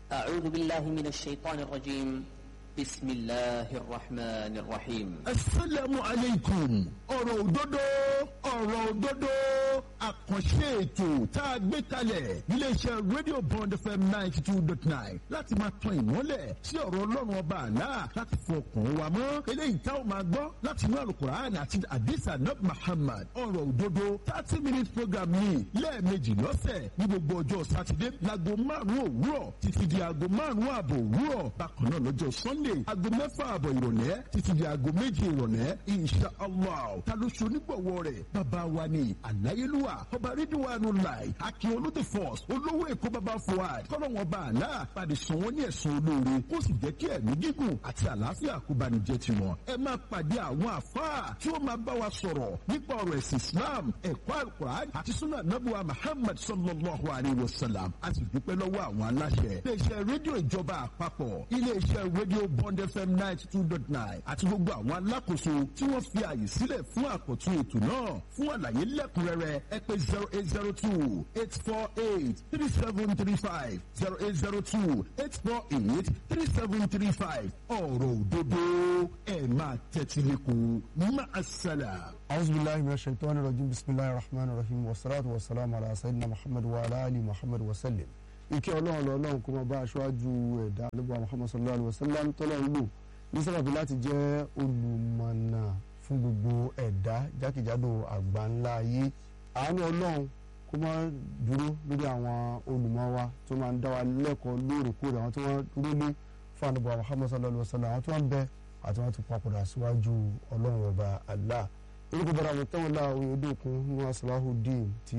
أعوذ بالله من الشيطان الرجيم بسم الله الرحمن الرحيم asalaamu aleykum ọ̀rọ̀ òdodo ọ̀rọ̀ òdodo àkànṣe ètò tá a gbé kalẹ̀ iléeṣẹ́ rédíò bond fm ninety two dot nine láti máa tan ìmọ́lẹ̀ sí ọ̀rọ̀ ọlọ́run ọba àlá láti fọ ọkàn wa mọ́ eléyìí tá a máa gbọ́ láti inú alukur'an àti adisa nab muhammad ọ̀rọ̀ òdodo thirty minute program ní lẹ́ẹ̀mejì lọ́sẹ̀ ní gbogbo ọjọ́ sátidé láago márùn-ún òwúrọ̀ títí di aago márùn-ún ààbò òwúrọ̀ bákan náà lọ́jọ́ sunday aago mẹ́fà ààbọ̀ ìrọ̀lẹ́ títí di aago méjì ìrọ̀lẹ́ insha allah ta ló ṣe onígbọ̀wọ́ rẹ̀ bàbá wa ni àláyélúwà ọba rídíwánu láì akin olóde force olówó èkó bàbá fuad kọ́lọ́wọ́n bá àlá pàdé sàn wọ́n ní ẹ̀sùn olóore kó sì jẹ́ kí ẹ̀mí gígùn àti àlàáfíà kó bá ní jẹ́ tiwọn. ẹ máa pàdé àwọn àfáà tí ó máa bá wa sọ̀rọ̀ nípa ọ̀rọ̀ ẹ̀sìn islam ẹ̀kọ́ alukur'an àti sunnah nabuwa muhammad sallallahu alayhi wa sallam a sì dúpẹ́ lọ́wọ́ àwọn aláṣẹ. iléeṣẹ́ rédíò ìjọba àpapọ̀ iléeṣẹ́ rédíò bond fm ninety two dot nine àti gbogbo àwọn alákòóso tí wọ́n fi àyè sílẹ̀ fún àkọ́tún ètò náà fún àlàyé lẹ́kùnrẹ́rẹ́ ẹ pé zero eight zero two eight four eight three seven three five zero eight zero two eight four eight three seven three five ọ̀rọ̀ òdodo ẹ̀ máa tẹ́tí lẹ́kọ̀ọ́ máa ṣẹlẹ̀. أعوذ بالله من الشيطان الرجيم بسم الله الرحمن الرحيم والصلاة والسلام على سيدنا محمد وعلى آل محمد وسلم ìkẹ́ ọlọ́run lọ́lọ́run kó máa bá aṣáájú ẹ̀dá nígbà muhammad sallallahu alayhi wa sallam tọ́lọ́run lò ní sábàbí láti jẹ́ olùmọ̀nà fún gbogbo ẹ̀dá jákèjádò àgbà ńlá ayé àánú ọlọ́run kó máa dúró lórí àwọn olùmọ̀ wa tó máa ń dá wa lẹ́kọ̀ọ́ lóòrèkóòrè àwọn tó wọ́n dúró lé fún àdúgbò muhammad sallallahu alayhi wa sallam àwọn tó wọ́n bẹ àti wọ́n ti papòdà síwájú ọlọ́run ọba allah orúkọ bọ́dà àwọn tẹ́wọ̀n lá oyèdókun ní salahudeen tí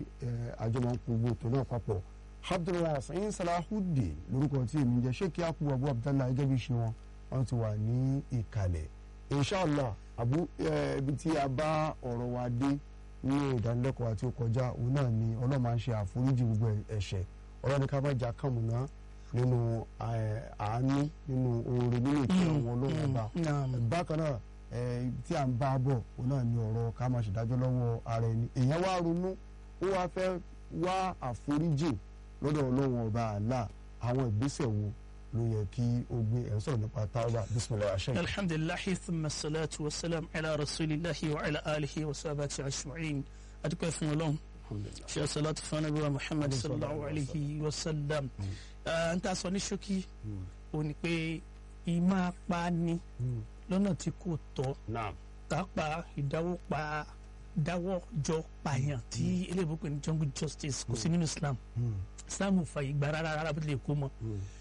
àjọ máa ń kó gbogbo ètò náà papọ̀ abdullahi sayin salahudeen lórúkọ tí èmi ń jẹ́ sheikh yakubu abu abdallah gẹ́gẹ́ bí ṣe wọn wọn ti wà ní ìkàlẹ̀ inshallah abu ibi tí a bá ọ̀rọ̀ wa dé ní ìdánilẹ́kọ̀ọ́ àti òkọjá òun náà ni ọlọ́run máa ń ṣe àforíjì gbogbo ẹ̀ṣẹ̀ ọlọ́run ní ká má jà kàmùnà nínú àánú nínú oore nínú ìkẹ́ àwọn olóhùn ọba bákan náà tí à ń bá bọ̀ òun náà ni ọ̀rọ̀ ká máa ṣèdájọ́ lọ́wọ́ ara ẹni èèyàn wá ronú ó wá fẹ́ wá àforíjì lọ́dọ̀ ọlọ́run ọba àlá àwọn ìgbésẹ̀ wo ló yẹ kí o gbé ẹ̀ ń sọ̀rọ̀ nípa tawba bisimilayi aṣẹ́ yìí. alhamdulilahi thumma salatu wa salam ala rasulillahi wa ala alihi wa sahabati ajma'in adúpẹ́ fún ọlọ́run ṣe salatu fún anabi wa muhammad sallallahu alayhi wa sallam n ta sọ ní ṣókí o ní pé ìmọ̀ apá ni lọ́nà tí kò tọ́ kápá ìdáwọ́pa dáwọ́jọ pààyàn tí eléyìí pè ní jungle justice kò sí nínú islam islam ò fàyè gbà rárá rárá bó tilẹ̀ kó mọ́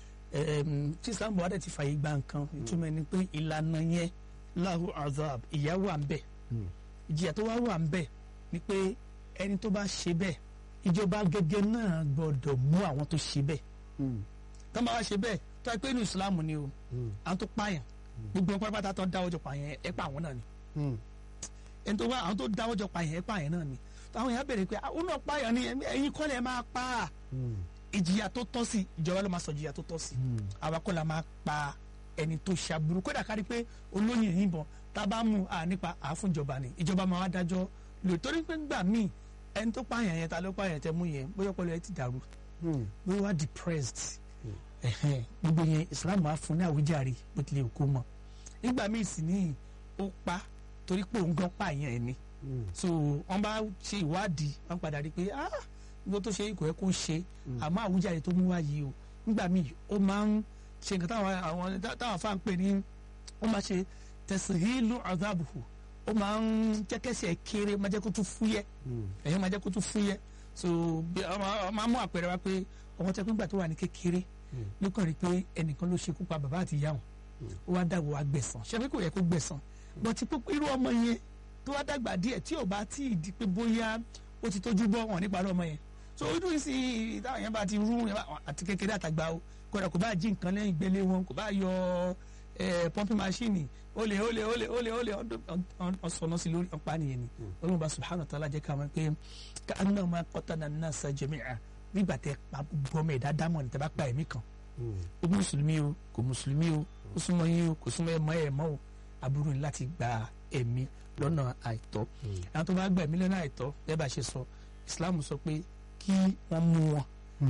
tí islam wà dẹ̀ ti fàyè gbà nǹkan ìtumọ̀ ni pé ìlànà yẹn lahu azab ìyà wà ń bẹ̀ ìjìyà tó wá wà ń bẹ̀ ni pé ẹni tó bá ṣe bẹ́ẹ̀ ìjọba gẹ́gẹ́ náà gbọ́dọ̀ mú àwọn tó ṣe bẹ́ẹ̀ tó máa wá ṣe bẹ́ẹ̀ tó yẹ pé inú islam ni o àwọn tó pààyàn gbogbo ẹ̀ pátápátá tó dáwọ́ jọ pààyàn ẹ̀ pa àwọn náà ni ẹni tó wá àwọn tó dáwọ́ jọ pààyàn ẹ̀ pààyàn náà ni àwọn èèyàn béèrè pé àwọn náà pààyàn ni ẹ̀yin kọ́ lẹ̀ máa pa á ìjìyà tó tọ́ sí ìjọba ló máa sọ ìjìyà tó tọ́ sí àwa kọ́ la máa pa ẹni tó ṣàbùrù kódà kárí pé olóyìn yìnbọn tá a bá mú a nípa àáfúnjọba ni ìjọba máa wá dájọ́ lò torí pé gbà míì ẹni tó pààyàn yẹn ta ló pààyàn tẹ mú yẹn bóyá ọpọlọ ẹ ti dàrú bóyá wá depressed gbogbo yẹn Islam á fún ní àwíjàre bó tilẹ̀ kó mọ́ nígbà míì sì ní ó pa torí pé òun gan pààyàn ẹ̀ ni so wọ́n bá ṣe ìwádìí wọ́n padà rí i pé ah nígbà tó ṣe ikọ̀ ẹ̀ kó ṣe àmọ́ àwùjáde tó mú wá yìí o nígbà míì ó máa ń ṣe nǹkan táwọn àwọn táwọn afá ń pè ní ó máa ṣe tẹ̀síhìlù azabuhu ó máa ń jẹ́kẹ́sẹ̀ kéré máa jẹ́ kó tún fúyẹ́ ẹ̀yìn máa jẹ́ kó tún fúyẹ́ so ọ máa mú àpẹẹrẹ wá pé ọmọ tẹ́ pínpà tó wà ní kékeré ló kàn rí pé ẹnìkan ló ṣekú pa bàbá àti ìyá wọn ó wá dàgbò wá gbẹ̀san ṣé pé kò yẹ kó gbẹ̀san bọ́tí irú ọmọ yẹn tó wá dàgbà díẹ̀ tí ò bá tí ì di pé bóyá ó ti tójú bọ́ wọn nípa ọmọ yẹn so ojú ìsìn táwọn yẹn bá ti rú àti kékeré àtàgbà o kódà kò bá jí nǹkan lẹ́yìn gbélé wọn kò bá yọ pọ́ńpì máṣíìnì ó lè ó lè ó lè ó lè ó lè ọ̀sọ̀nà sí lórí ọ̀pá nìyẹn ni olóhùn bá subhanahu wa ta'ala jẹ́ ká mọ̀ pé ká aná máa qatala an-nasa jami'a nígbà tẹ pa gbogbo ọmọ ẹ̀dá dámọ̀ ní tẹ bá pa ẹ̀mí kan ó mùsùlùmí o kò mùsùlùmí o ó súnmọ́ yín o kò súnmọ́ ẹ̀ mọ́ ẹ̀ mọ́ o aburú ni láti gba ẹ̀mí lọ́nà àìtọ́ àwọn tó bá gba ẹ̀mí lọ́nà àìtọ́ bẹ́ẹ̀ bá ṣe sọ Islam sọ pé kí wọ́n mú wọn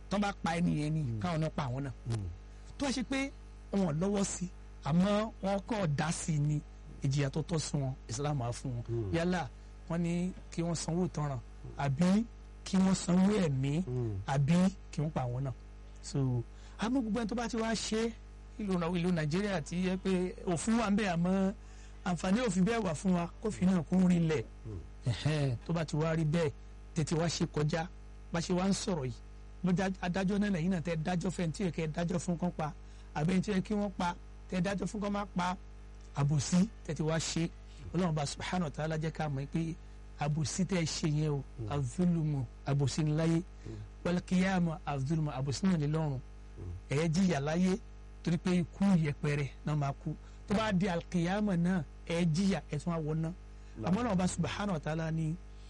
tán bá pa ẹni yẹn ni káwọn náà pa àwọn náà tó wá ṣe pé wọn lọ́wọ́ sí àmọ́ wọn kọ́ dá sí i ní ìjìyà tó tọ́ sí wọn Islam á fún wọn yálà wọn ní kí wọ́n sanwó ìtanràn àbí kí wọ́n sanwó ẹ̀mí àbí kí wọ́n pa àwọn náà so àmọ́ gbogbo ẹni tó bá ti wá ṣe ìlú ìlú Nàìjíríà ti yẹ pé òfin wà ń bẹ àmọ́ àǹfààní òfin bẹ́ẹ̀ wà fún wa kófin náà kún rí lẹ̀ ẹ̀hẹ́n, tó bá ti wá rí bẹ́ẹ̀ tètè wá ṣe kọjá bá ṣe wá ń sọ̀rọ̀ yìí ló dá adájọ́ náà lẹ́yìn náà tẹ́ dájọ́ fẹ́ tí yẹ kẹ́ dájọ́ fún kán pa àbẹ́ tí yẹ kí wọ́n pa tẹ́ dájọ́ fún kán má pa àbòsí tètè wá ṣe ọlọ́run bá subhanahu wa ta'ala jẹ́ ká mọ̀ pé àbòsí tẹ́ ṣe yẹn o azulumu àbòsí ni láyé wal qiyama azulumu àbòsí náà ní lọ́run ẹ̀yẹ jìyà láyé torí pé ikú yẹpẹrẹ náà máa kú tó bá di alkiyama náà ẹ̀ jìyà ẹ̀ tún wá wọ náà àmọ́ ọlọ́run bá subhanahu wa ta'ala ní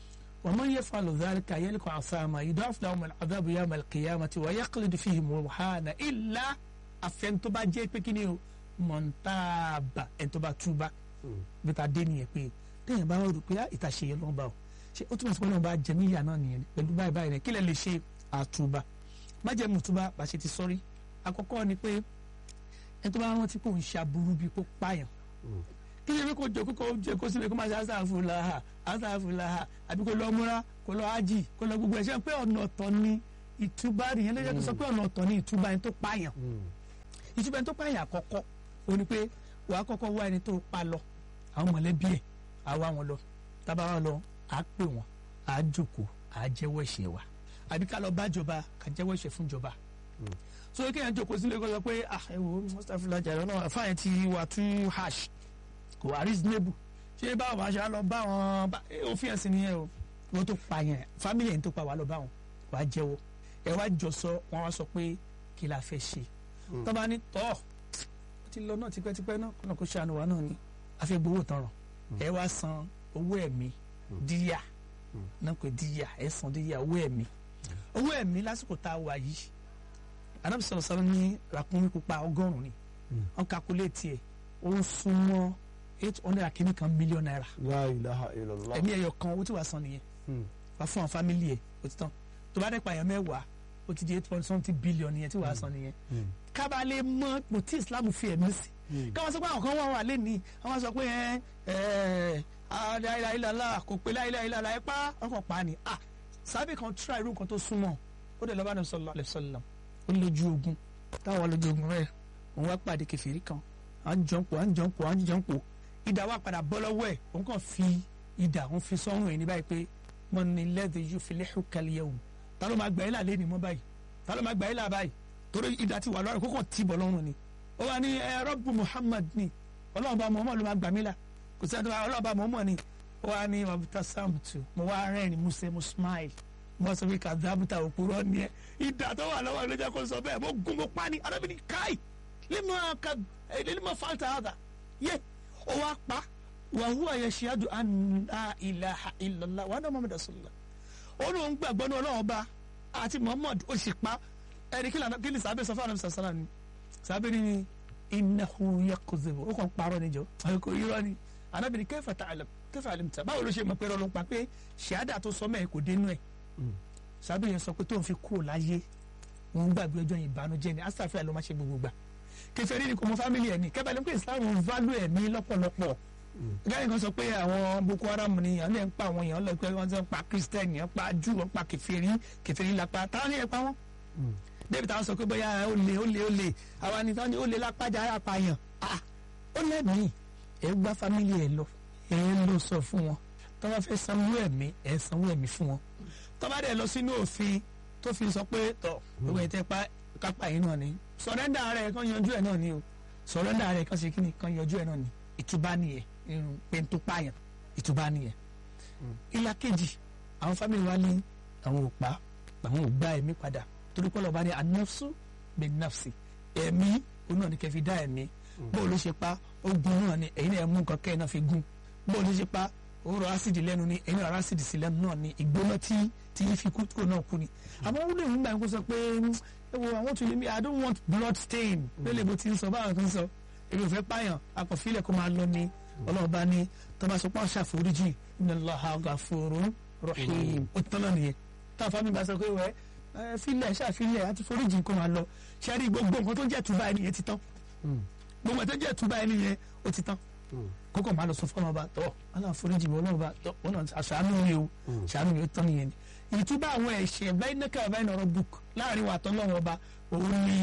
ومن يفعل ذلك يلقى عثاما يضاعف لهم العذاب يوم القيامة ويخلد فيه مهانا إلا àfẹn tó bá jẹ́ pé kí ni o mọ̀ntàbà ẹni tó bá túbà bí ta dé nìyẹn pé téèyàn bá rò pé ìtàṣe yẹn ló ń bá o ṣe ó túmọ̀ sí pé ọlọ́run bá jẹ níyà náà nìyẹn pẹ̀lú báyìí báyìí rẹ̀ kí lẹ lè ṣe àtúbà májẹ̀mú túbà bá ṣe ti sọ́rí àkọ́kọ́ ni pé ẹni tó bá rántí pé òun ṣe aburú bíi kó pààyàn kí ṣe pé kò jọ kókó jẹ kó síbi kó máa ṣe asáfùláhà asáfùláhà àbí kó lọ múra kó lọ ájì kó lọ gbogbo ẹ̀ ṣe pé ọ̀nà ọ̀tọ̀ ni ìtúbà nìyẹn ló yẹ kó sọ pé ọ̀nà ọ̀tọ̀ ni ìtúbà ẹni tó pààyàn ìtúbà ẹni tó pààyàn àkọ́kọ́ ó ní pé wàá kọ́kọ́ wá ẹni tó pa lọ àwọn mọ̀lẹ́bí ẹ̀ á wá wọn lọ tábà wá lọ á pè wọn á jókòó á jẹ́wọ́ ẹ̀ṣẹ̀ wa àbí ká lọ bá jọba ká jẹ́wọ́ ẹ̀ṣẹ̀ fún jọba so kéèyàn jókòó sílé kó sọ pé ah ẹ wo mustapha jàre náà fáyẹn ti wà too harsh kò wá reasonable ṣé báwo máa ṣe á lọ bá wọn bá- eh, òfin ẹ̀sìn nìyẹn o wọ́n tó pa yẹn family yẹn tó pa wà lọ bá wọn wàá jẹ́wọ́ ẹ wá jọ sọ wọn wá sọ pé kí la fẹ́ ṣe tó bá ní tọ́ ó ti lọ náà tipẹ́tipẹ́ náà kọ́nà kó ṣàánú wa náà ni a fẹ́ gbowó tanràn ẹ wá san owó ẹ̀mí díyà náà pé díyà ẹ san díyà owó ẹ̀mí owó ẹ̀mí lásìkò tá a wà yìí anabi sọ̀rọ̀ sọ̀rọ̀ ní ràkúnmí pupa ọgọ́rùn-ún ni wọ́n calculate ẹ̀ ó ń súnmọ́ eight hundred and kìíní kan million naira la ilaha illallah. ẹ̀mí ẹ̀yọ̀ kan owó tí wàá san nìyẹn wàá fún àwọn family ẹ̀ ó ti tán tó bá dé pààyàn mẹ́wàá ó ti di eight point something billion nìyẹn tí wàá san nìyẹn kábàlẹ̀ mọ́ ipò tí islam fi ẹ̀mí sí káwọn sọ pé àwọn kan wà wà lẹ́ni àwọn sọ pé ẹ ẹ aláìláìlá kò pé láìláìlá ẹ pa ọkàn pa ni ah sábẹ́ kan tíra irú nǹkan tó súnmọ́ ó dẹ̀ lọ́ba nàbí sallallahu alaihi wasallam ó lójú ogun táwọn lójú ogun rẹ̀ òun wá pàdé kẹfìrí kan à ń jọ̀ǹpọ̀ à ń jọ̀ǹpọ̀ à ń jọ̀ǹpọ̀ ìdá wa padà bọ́ lọ́wọ́ ẹ̀ òun kàn fi ìdá òun fi sọ́run ẹ̀ ní báyìí pé mo ní lẹ́dí yóò fi lẹ́hùn kálíyẹ̀ òun ta ló máa gbà ẹ́ là lẹ́ni mọ́ báyìí ta ló máa gbà ẹ́ là báyìí torí ìdá ti wà lọ́rùn kó kàn tì bọ̀ lọ́rùn ni ó wà ní ẹ rọ́bù Muhammad ni ọlọ́run bá Muhammad ló máa gbà mí là kò sẹ́ni tó bá ọlọ́run bá Muhammad ni ó wà ní mabuta samtu mo wá rẹ́rìn mo ṣe mo smile mo sọ pé kàdábùtà òpùrọ̀ ni ẹ ìdá tó wà lọ́wọ́ ló jẹ́ kó sọ bẹ́ẹ̀ mo gun mo pa ni arábìnrin káì lima ka lima falta hada ye ó wá pa wa huwa yashhadu an la ilaha illallah wa anna muhammad rasulullah ó lóun gbàgbọ́ ní ọlọ́run ọba àti muhammad ó sì pa ẹni kí lànà kí ni sàbẹ̀ sọ fún àwọn sàṣàlá ni sàbẹ̀ ni innahu yakzibu ó kàn parọ́ níjọ́ àyíkò irọ́ ni anábìrin kayfa ta'lam kayfa alimta báwo ló ṣe mọ̀ pé ọlọ́run pa pé ṣàádà tó sọ mẹ́ẹ̀ kò dénú ẹ̀ sàbẹ̀ yẹn sọ pé tóun fi kúrò láyé òun gbàgbé ọjọ́ yìí ìbànújẹ́ ni astafẹ́ ló máa ṣe gbogbo gbà kèfèrí ni kò mọ fámìlì ẹ̀ ní kẹ́bàá pé islam ń válù ẹ̀mí lọ́pọ̀lọpọ̀ gáyìn kan sọ pé àwọn boko haram ni àwọn ẹ̀ ń pa àwọn èèyàn lọ pé wọ́n ti ń pa christian yẹn pa jù wọ́n pa kèfèrí kèfèrí lápá táwọn ní ẹ̀ pa wọ́n. david àwọn sọ pé bóyá ó lè ó lè ó lè àwa ni táwọn ní ó lè lápájà ara pààyàn ah ó lẹ́mìí ẹ̀ gbá fámìlì ẹ̀ lọ ẹ̀ lọ sọ fún wọn tó bá fẹ́ sanwó ẹ̀mí ẹ̀ sanwó ẹ̀mí fún wọn tó bá dẹ̀ lọ sínú òfin tó fi sọ pé tọ̀ gbogbo ẹ̀ tẹ́ pa kápá yìí náà ni sọ̀rẹ́ndà rẹ̀ kan yanjú ẹ̀ náà ni o sọ̀rẹ́ndà rẹ̀ kan ṣe kí ni kan yanjú ẹ̀ náà ni ìtúbá nìyẹn irun pẹ̀ntó pààyàn ìtúbá nìyẹn. ìlà kejì àwọn fámìlì wa ní àwọn ò pa àwọn ò gba ẹ̀mí padà torí pé ọlọ́ba ní anafsu bẹ nafsi ẹ̀mí òun náà ni kẹfì dá ẹ̀mí bóòlù ló ṣe pa ogun náà ni ẹ̀yin náà mú nǹkan kẹ́ ẹ̀ náà fi gún bóòlù ló ṣe pa òórọ̀ ásìdì lẹ́nu ni ẹ̀yin náà ásìdì sí lẹ́nu náà ni ìgbóná tí tí yín fi kú kúrò náà kú ni àmọ́ wúlò ìhùn gbà kó sọ pé ẹ wo àwọn tún lè mi i don't want blood stain lélẹ̀ bó ti ń sọ báwọn kan sọ èmi ò fẹ́ pààyàn akọ̀fílẹ̀ kó máa lọ ni ọlọ́run bá ní tọ́ba sọ pé àwọn ṣàforíjì inna Allaha ghafurun rahim ó ti tán náà nìyẹn táwọn fámi bá sọ pé wẹ́ ẹ filẹ̀ ṣàfilẹ̀ àti foríjì kó máa lọ ṣe rí gbogbo nǹkan tó jẹ́ túbà ẹni yẹn ti tán gbogbo nǹkan tó jẹ́ túbà ẹni yẹn ó ti tán kókò máa lọ sọ fún ọba tọ ọlọ́run foríjì mi ọlọ́run bá tọ ọlọ́run aṣàánú mi o ṣàánú mi ó tán nìyẹn ni ìtúbà àwọn ẹ̀ṣẹ̀ bẹ́ẹ̀ nẹ́kà bẹ́ẹ̀ nọ̀rọ̀ book láàrin wa tọ́lọ́run ọba òun ni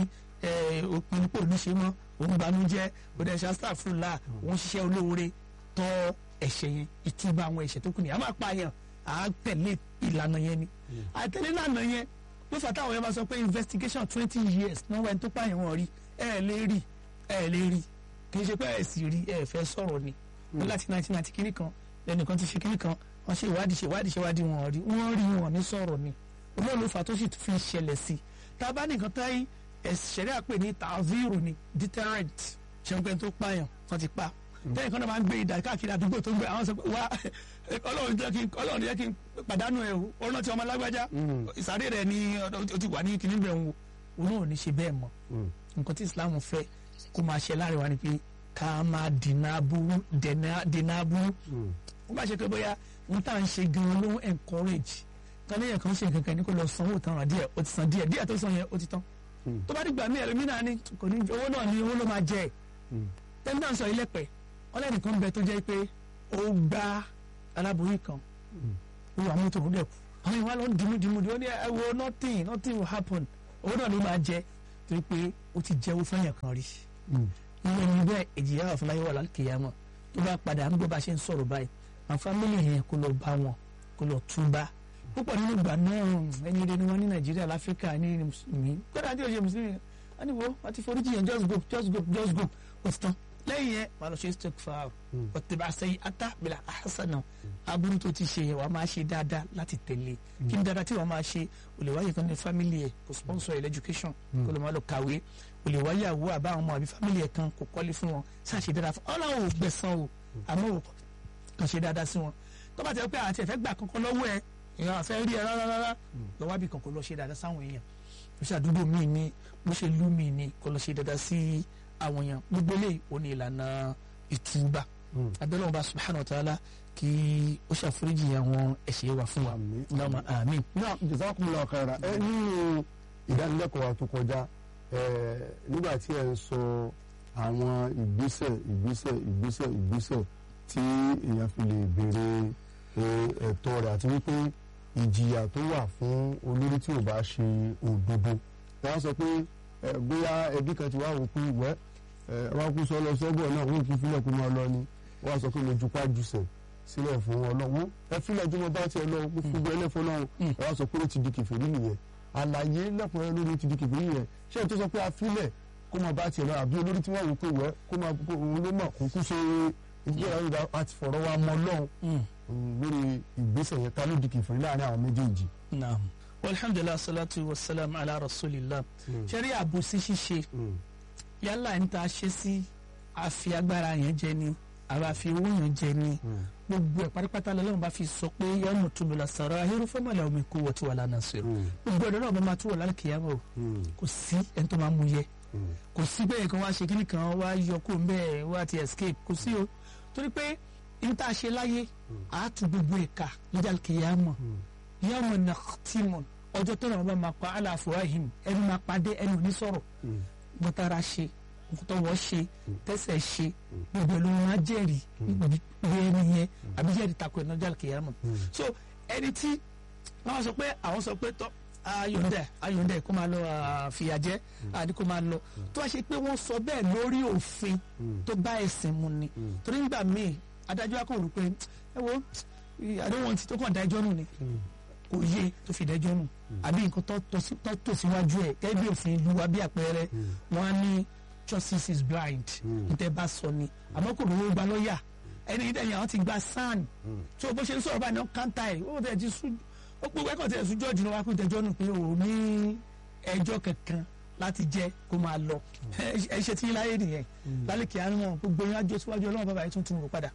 òpin pò ní ṣe mọ́ òun banújẹ́ òun ẹ̀ṣẹ̀ astaghfirullah òun ṣiṣẹ́ olóore tọ́ ẹ̀ṣẹ̀ yẹn ìtúbà àwọn ẹ̀ṣẹ̀ tó kù ní a máa pa yẹn à á tẹ̀lé ìlànà yẹn ni àtẹ̀lé ìlànà yẹn ló fà táwọn yẹn bá sọ pé investigation twenty years náà wẹ́n tó pààyàn wọn rí ẹ̀ lè rí ẹ̀ lè rí kì í ṣe pé ẹ̀ sì rí ẹ̀ fẹ́ sọ̀rọ̀ ni ní láti nineteen ninety kìíní kan lẹ́nìkan ti ṣe kìíní kan wọ́n ṣe ìwádìí ṣe ìwádìí ṣe ìwádìí wọn rí wọ́n rí wọn ní sọ̀rọ̀ ni olóòlù ló fà tó sì fi ṣẹlẹ̀ sí tá a bá nìkan táyé ẹ̀ṣẹ̀rẹ́ àpè ní tàzírù ni deterrent ṣẹ́ńpẹ́ tó pààyàn wọ́n ti pa tẹ́yìn kan náà máa ń gbé ìdá káàkiri àdúgbò tó ń gbé àwọn sọ pé wá ọlọ́run jẹ́ kí n ọlọ́run jẹ́ kí n pàdánù ẹ̀ o ọlọ́run ti ọmọ lágbájá ìsàrè rẹ̀ ni ó ti wà ní kinní bẹ̀ ń wo òun náà ò ní ṣe bẹ́ẹ̀ mọ́ nǹkan tí Islam fẹ́ kó máa ṣe láàrin wa ni pé ká máa dènà aburú dènà aburú ó bá ṣe pé bóyá n tá à ń ṣe gan ló ń encourage kan lẹ́yìn kan ṣe nǹkan kan ní kó lọ sanwó tán ra díẹ̀ ó ti san díẹ̀ díẹ̀ tó san yẹn ó ti tán tó bá dìgbà mí ẹlòmínà ni kò ní owó náà ni owó ló máa jẹ tẹ́ńtà sọ ilé pẹ̀ ọlẹ́nìkan bẹ tó jẹ́ pé ó gbá aláboyún kan ó wà mọ́tò ó dẹ̀ kú àwọn ìwà ló ń dìmú dìmú ó ní ẹ wo nothing nothing will happen owó náà ló máa jẹ torí pé ó ti jẹ́wọ́ fẹ́yàn kan rí ìwé ni bẹ́ẹ̀ ìjìyà wà fún láyé wà lálùkìyàmọ̀ tó bá padà ń gbọ́ bá ṣe ń sọ̀rọ̀ báyìí àwọn fámìlì yẹn kó lọ bá wọn kó lọ túbá púpọ̀ nínú ìgbà náà ẹni rẹ ni wọ́n ní nàìjíríà láfíríkà ní mùsùlùmí gbọ́dọ̀ àti òye mùsùlùmí wọ́n ní wo wọ́n ti foríjì yẹn just go just go just go ó ti tán lẹ́yìn yẹn wàá lọ ṣe istighfar ọ̀tẹ̀bà sẹ́yìn ata bila ahasana aburú tó ti ṣe yẹn wàá máa ṣe dáadáa láti tẹ̀lé kí ni dáadáa tí wàá máa ṣe o lè wáyé kan ní family ẹ̀ kò sponsor ẹ̀ education kó lè máa lọ kàwé o lè wáyé àwọ àbá àwọn ọmọ àbí family ẹ̀ kan kò kọ́lé fún wọn ṣáà ṣe dáadáa fún ọlọ́run ò gbẹ̀san o àmọ́ ò kàn ṣe dáadáa sí wọn tó bá ti rẹ pé àti ẹ̀fẹ́ gbà kankan lọ́wọ́ ẹ̀ èèyàn àfẹ́ rí ẹ rárá rárá lọ wábì kan kó lọ ṣe dáadáa sáwọn èèyàn bó ṣe àdúgbò míì ni bó ṣe lú míì ni kó lọ ṣe dáadáa sí àwọn èèyàn gbogbo lè ó ní ìlànà ìtúbà abẹ́lẹ́ wọn bá subhanahu wa ta'ala kí ó ṣàforíjì àwọn ẹ̀ṣẹ̀ wa fún wa lọ́mọ àmín. náà jazakumullahu khaira ẹ nínú ìdánilẹ́kọ̀ọ́ wa tó kọjá nígbà tí ẹ ń sọ àwọn ìgbésẹ̀ ìgbésẹ̀ ìgbésẹ̀ ìgbésẹ̀ tí èèyàn fi lè béèrè ẹ̀tọ́ rẹ̀ àti wípé ìjìyà tó wà fún olórí tí ò bá ṣe òdodo wọ́n sọ pé bóyá ẹbí kan ti wá wò pé wẹ́ wọ́n kú sọ lọ sọ́gbọ̀n náà wọ́n kì í filẹ̀ kó máa lọ ni wọ́n sọ pé mo jupá jùsẹ̀ sílẹ̀ fún ọlọ́run ẹ filẹ̀ jùmọ̀ bá tiẹ̀ lọ gbogbo ẹlẹ́fọ́ náà ẹ wá sọ pé ó ti di kèfèrí nìyẹn àlàyé lẹ́kùnrin lórí ti di kèfèrí nìyẹn ṣé ẹ tó sọ pé a filẹ̀ kó máa bá tiẹ̀ lọ àbí olórí tí wọ́n wò pé wẹ́ kó máa òun ló mọ̀ kó kú ṣe ìgbéyàwó ìgbà àti fọ̀rọ̀ wa mọ́ lọ́hùn lórí ìgbésẹ̀ yẹn ta ló di kèfèrí láàrin àwọn méjèèjì. naam alhamdulilah salatu wa salam ala rasulillah ṣẹ́rí àbòsí ṣíṣe yálà ń ta ṣe sí àfi agbára yẹn jẹ ni àbá fi owó yẹn jẹ ni gbogbo ẹ̀ pátápátá lọ́wọ́ bá fi sọ pé yẹn mú tóbi lọ sọ̀rọ̀ ahérò fọ́mọ̀lá omi kó wọ́n ti wà lánàá sí o gbogbo ẹ̀dọ́ náà bá máa tó wọ̀ lálẹ́ kìyàmọ́ o kò sí ẹni tó máa mú yẹ kò sí bẹ́ẹ̀ kan wá ṣe kíní kan wá yọ kó bẹ́ẹ̀ wá ti escape kò sí o torí pé ibi tá a ṣe láyé àátú gbogbo ẹ̀ka lọ́jà kìyàmọ́ yawma nakhtimun ọjọ́ tó náà bá máa pa aláfọwáhìm ẹni máa padé ẹni ò ní sọ̀rọ̀ gbọ́tara ṣe tọwọ́ ṣe tẹsẹ̀ ṣe gbogbo ló máa jẹ́rìí bí ẹni yẹn àbí jẹ́rìí takò ẹ̀ lọ́jà kìyàmọ́ so ẹni tí wọ́n sọ pé àwọn sọ pé tọ́ ayọ̀ndẹ̀ ayọ̀ndẹ̀ kó máa lọ fìyàjẹ́ àdí kó máa lọ tó wá ṣe pé wọ́n sọ bẹ́ẹ̀ lórí òfin tó bá ẹ̀sìn mu ni torí nígbà míì adájọ́ akọ̀rò pé ẹ wo àdéhùn ti tó kàn dájọ́ nù ni kò yé tó fi dájọ́ nù àbí nǹkan tó tò síwájú ẹ̀ gẹ́gẹ́ bí òfin ìlú wa bí àpẹẹrẹ wọ́n á ní justice is blind níta bá sọ ni àmọ́ kò lówó gba lọ́ọ̀yà ẹni yìí dẹ̀yìn àwọn ti gba san tí o bó ṣe ń sọ̀rọ̀ báyìí náà kántà ẹ̀ ó tẹ̀ ti sún ó pé wẹ́kọ̀ tẹ̀ sún jọ́ọ̀jù náà wá pé tẹ̀jọ́ nù pé ò ní ẹjọ́ kankan láti jẹ́ kó máa lọ ẹ ṣe tí láyé nìyẹn lálẹ́ kìí àánú gbogbo yín àjọ síwájú ọlọ́run bàbá yẹn tún tún rò padà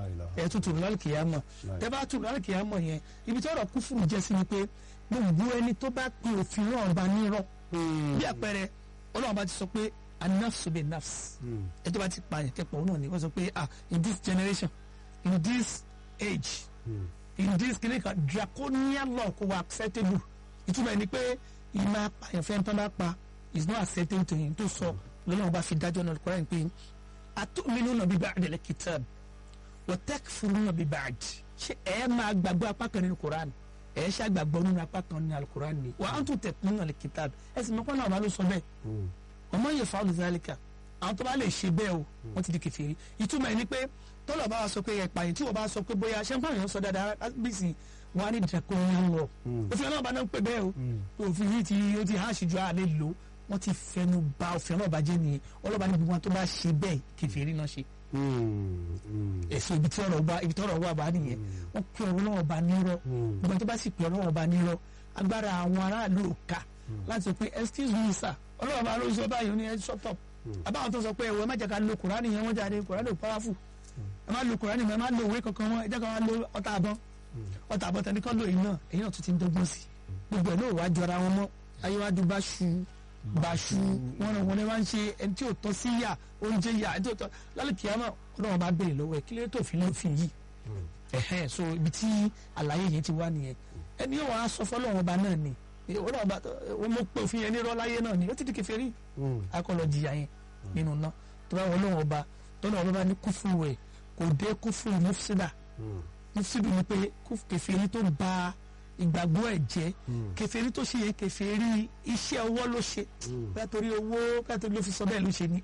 ẹ tún tún rò lálẹ́ kìí àmọ̀ tẹ bá tún lálẹ́ kìí àmọ̀ yẹn ibi tí ọ̀rọ̀ kú fún jẹ́ sí ni pé gbogbo ẹni tó bá pe òfin náà bá nírọ̀ bí àpẹẹrẹ ọlọ́run bá ti sọ pé anafsu be nafs ẹ tó bá ti pààyàn kẹpọ̀ náà ni wọ́n sọ pé ah in this generation in this age in this clinical draconian law kò wà acceptable ìtumọ̀ ẹni pé ìmọ̀ apààyàn fẹ́ tán bá pa is not accepting to him tó sọ lọ́nà bá fi dájọ́ náà Al-Qur'an pé atu'minuna bi ba'dil kitab wa takfuruna bi ba'd ṣé ẹ máa gbàgbọ́ apá kan nínú Qur'an ẹ ṣe àgbàgbọ́ nínú apá kan nínú Al-Qur'an ni wa antum tatluna al-kitab ẹ sì mọ́kànlá ọba ló sọ bẹ́ẹ̀ ọmọ yẹ fáwọn zálíkà àwọn tó bá lè ṣe bẹ́ẹ̀ o wọ́n ti di kèfèrí ìtumọ̀ ẹ̀ ni pé tọ́lọ̀ bá wa sọ pé ẹ̀pà yìí tí wọ́n bá sọ pé bóyá ṣé nǹkan yẹn sọ dáadáa bísí wọn á ní draconian law òfin ọlọ́run bá náà ń pè bẹ́ẹ̀ o òfin yìí ti ó ti háàṣì ju àlè lò wọ́n ti fẹnu ba òfin ọlọ́run bá jẹ́ nìyẹn ọlọ́ba ní gbogbo wọn tó bá ṣe bẹ́ẹ̀ kèfèrí náà ṣe èso ibi tí ọ̀rọ̀ wà ibi tí ọ̀rọ̀ wà bá nìyẹn wọ́n pe ọ̀rọ̀ náà bá nírọ́ gbogbo tó bá sì pe ọ̀rọ̀ náà bá nírọ́ agbára àwọn aráàlú ò ká láti sọ pé excuse me sir ọlọ́run bá ló sọ báyìí ó ní ẹ shut up àbáwọn tó sọ pé ẹ̀wọ̀ ẹ má jẹ́ ká lo kùránì yẹn wọ́n jáde kùránì ò powerful ẹ má lo kùránì mọ́ ẹ má lo òwe kankan mọ́ ẹ jẹ́ ká wá lo ọta àbọ̀n ọta àbọ̀n tẹni kọ́ lo èyí náà èyí náà tún ti ń dọ́gbọ́n sí gbogbo ẹ̀ náà wàá jọra wọn mọ́ ayéwájú bá ṣu bá ṣu wọn náà wọn ni wọ́n ń ṣe ẹni tí ò tọ́ sí yà oúnjẹ yà ẹni tí ò tọ́ lálẹ́ kìámà ọlọ́run bá béèrè lọ́wọ́ ẹ̀ kí ló tó fi lófin yìí ẹ̀hẹ́n so ibi tí àlàyé yẹn ti wá nìyẹn ẹni yóò wá sọ fọlọ́run ọba náà ni ọlọ́run ọba wọn mo pe òfin yẹn ní rọ́láyé náà ni ó ti di kèfèrí akọlọ jìyà yẹn nínú náà tó bá wọlé wọn ọba tọ́lá ọba bá ní kúfù rẹ̀ kò dé kúfù mufsida mufsidu ni pé kèfèrí tó ba ìgbàgbọ́ ẹ̀ jẹ́ kèfèrí tó ṣe yẹn kèfèrí iṣẹ́ ọwọ́ ló ṣe bẹ́ẹ̀ torí owó bẹ́ẹ̀ torí ló fi sọ bẹ́ẹ̀ ló ṣe ni